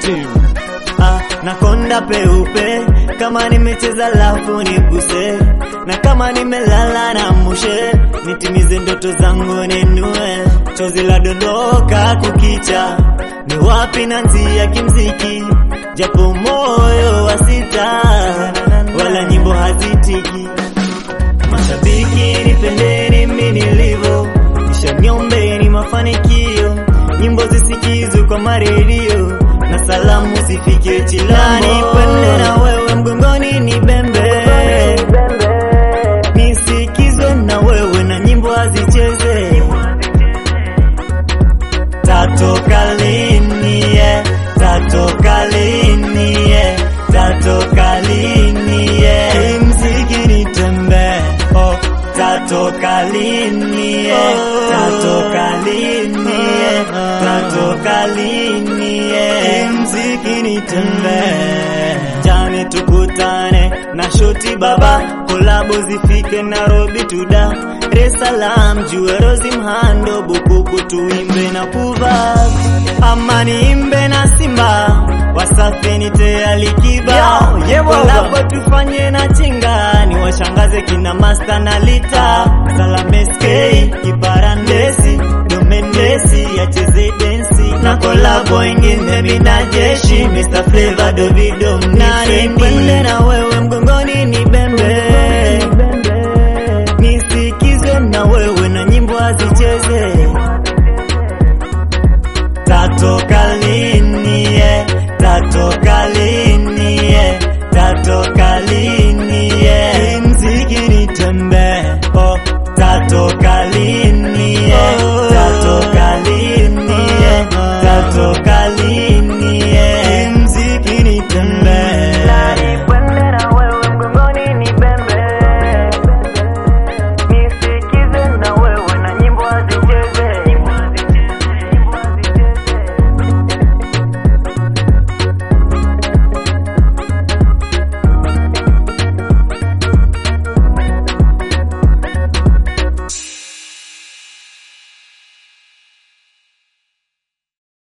team. Ah, nakonda peupe kama nimecheza lafu niguse, na kama nimelala na mushe, nitimize ndoto zangu ninue, chozi la dondoka kukicha, ni wapi nanzia kimziki, japo moyo wa sita, wala nyimbo hazitiki. Mashabiki nipendeni mimi nilivyo, kisha niombeni mafanikio, nyimbo zisikizwe kwa maredio na salamu zifike chilani, pende na wewe mgongoni ni bembe, nisikizwe na wewe na nyimbo hazicheze. Tatoka lini ye, tatoka lini ye, tatoka lini ye, Hii mziki nitembe, oh, tatoka lini ye, tatoka lini ye, tatoka lini ye, Hii mziki nitembe, jani tukutane na shoti baba, kolabo zifike Nairobi tuda Dar es Salaam, Juerozi Mhando, Bukuku tuimbe na kuva ama niimbe na Simba, Wasafi nite Alikiba, Yo, yeah, baba. kolabo tufanye na chinga, ni washangaze kina Master na Lita, Salame SK, Kibarandesi, Domendesi, acheze densi na kolabo ingine mina jeshi, Mr Flavor, Davido, Mnani, pende na wewe mgongoni ni bembe